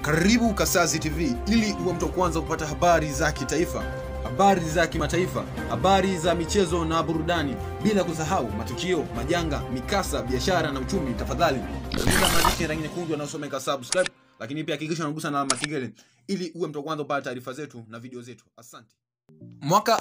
Karibu Kasazi TV ili uwe mtu wa kwanza kupata habari za kitaifa, habari za kimataifa, habari za michezo na burudani, bila kusahau matukio, majanga, mikasa, biashara na uchumi. Tafadhali bonyeza maandishi ya rangi nyekundu yanayosomeka subscribe, lakini pia hakikisha unagusa na alama kengele ili uwe mtu wa kwanza kupata taarifa zetu na video zetu. Asante. Mwaka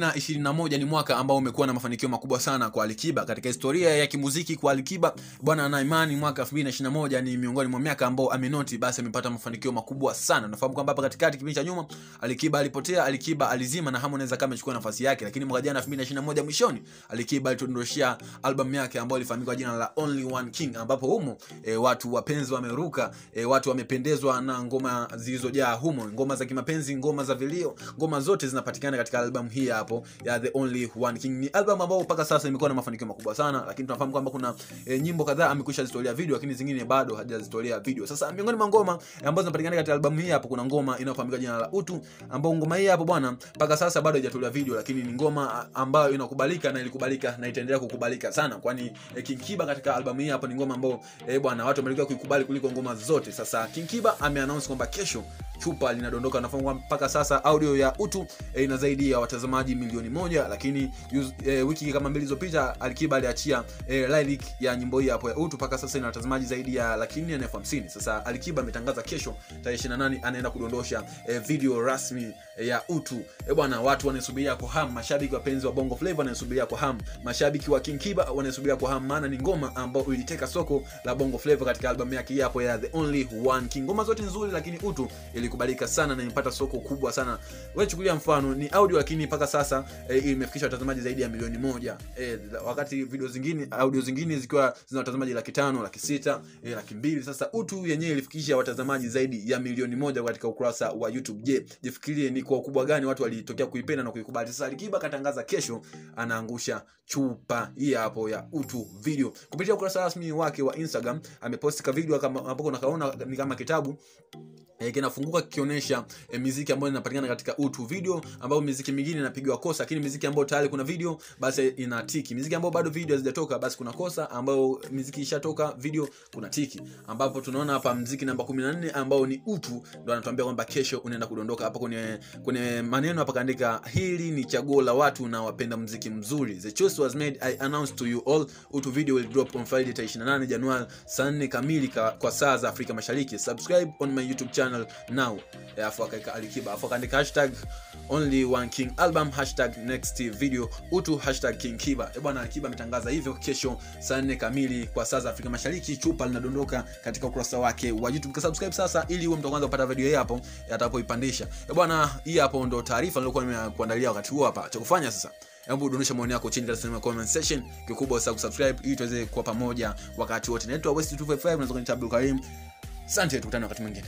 2021 ni mwaka ambao umekuwa na mafanikio makubwa sana kwa Alikiba katika historia ya kimuziki. Kwa Alikiba bwana, na imani mwaka 2021 ni miongoni mwa miaka ambao amenoti, basi amepata mafanikio makubwa sana. Nafahamu kwamba hapa katikati, kipindi cha nyuma, Alikiba alipotea, Alikiba alizima na Harmonize kama amechukua nafasi yake, lakini mwaka jana 2021 mwishoni, Alikiba alitudondoshia album yake ambayo ilifahamika kwa jina la Only One King, ambapo humo e, watu wapenzi wameruka, e, watu wamependezwa na ngoma zilizojaa humo, ngoma za kimapenzi, ngoma za vilio, ngoma zote zinapatikana katika albamu hii hapo ya The Only One King. Ni albamu ambayo mpaka sasa imekuwa na mafanikio makubwa sana, lakini tunafahamu kwamba kuna e, nyimbo kadhaa amekwisha zitolea video, lakini zingine bado hajazitolea video. Sasa miongoni mwa ngoma ambazo zinapatikana katika albamu hii hapo, kuna ngoma inayofahamika jina la Utu, ambayo ngoma hii hapo bwana, mpaka sasa bado haijatolewa video, lakini ni ngoma ambayo inakubalika na ilikubalika na itaendelea kukubalika sana, kwani e, King Kiba katika albamu hii hapo ni ngoma ambayo e, bwana watu wamelikuwa kuikubali kuliko ngoma zote. Sasa King Kiba ameannounce kwamba kesho chupa linadondoka. Nafahamu mpaka sasa audio ya Utu e, ina zaidi ya watazamaji milioni moja, lakini yuz, e, wiki kama mbili zilizopita Alikiba aliachia e, lyric ya nyimbo hii hapo ya Utu, mpaka sasa ina watazamaji zaidi ya laki nne na elfu hamsini. Sasa Alikiba ametangaza kesho tarehe 28 anaenda kudondosha e, video rasmi e, ya Utu. E bwana, watu wanasubiria kwa hamu, mashabiki wapenzi wa Bongo Flava wanasubiria kwa hamu, mashabiki wa King Kiba wanasubiria kwa hamu, maana ni ngoma ambayo iliteka soko la Bongo Flava katika albamu yake hii hapo ya The Only One King. Ngoma zote nzuri, lakini Utu ilikubalika sana na imepata soko kubwa sana. Wewe chukulia mfano ni audio, lakini mpaka sasa e, imefikisha watazamaji zaidi ya milioni moja e, wakati video zingine audio zingine zikiwa zina watazamaji laki tano laki sita e, laki mbili Sasa Utu yenyewe ilifikisha watazamaji zaidi ya milioni moja katika ukurasa wa YouTube. Je, jifikirie ni kwa ukubwa gani watu walitokea kuipenda na kuikubali. Sasa Alikiba katangaza kesho anaangusha chupa hii hapo ya Utu video kupitia ukurasa rasmi wake wa Instagram. Ameposti ka video kama hapo nakaona ni kama kitabu E, kinafunguka kikionyesha e, miziki ambayo inapatikana katika Utu video, ambayo miziki mingine inapigwa kosa, lakini miziki ambayo tayari kuna video basi ina tiki. Miziki ambayo bado video hazijatoka basi kuna kosa, ambayo miziki ishatoka video kuna tiki, ambapo tunaona hapa mziki namba 14 ambao ni Utu ndo anatuambia kwamba kesho unaenda kudondoka. Hapa kwenye kwenye maneno hapa kaandika, hili ni chaguo la watu na wapenda mziki mzuri, the choice was made I announce to you all. Utu video will drop on Friday 28 Januari saa 4 kamili kwa saa za Afrika Mashariki. Subscribe on my YouTube channel now. Alafu akaika Alikiba, alafu akaandika hashtag only one king album hashtag next video Utu hashtag King Kiba. E bwana, Alikiba ametangaza hivyo, kesho saa 4 kamili kwa saa za Afrika Mashariki chupa linadondoka katika ukurasa wake wa YouTube. Subscribe sasa ili uwe mtu wa kwanza kupata video hii hapo atakapoipandisha. E bwana, hii hapo ndo taarifa nilikuwa nimekuandalia wakati huu hapa. Cha kufanya sasa Hebu dondosha maoni yako chini katika sehemu ya comment section. Kikubwa usahau kusubscribe ili tuweze kuwa pamoja wakati wote. Naitwa West 255 unaweza kuniita Abdul Karim. Asante, tukutane wakati mwingine.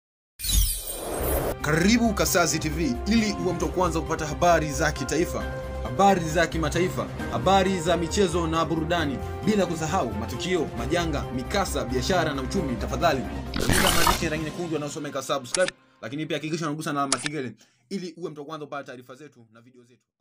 Karibu Kasazi TV ili uwe mtu wa kwanza kupata habari za kitaifa, habari za kimataifa, habari za michezo na burudani, bila kusahau matukio, majanga, mikasa, biashara na uchumi. Tafadhali bonyeza maandishi ya rangi nyekundu yanayosomeka subscribe, lakini pia hakikisha unagusa na alama kengele ili uwe mtu wa kwanza kupata taarifa zetu na video zetu.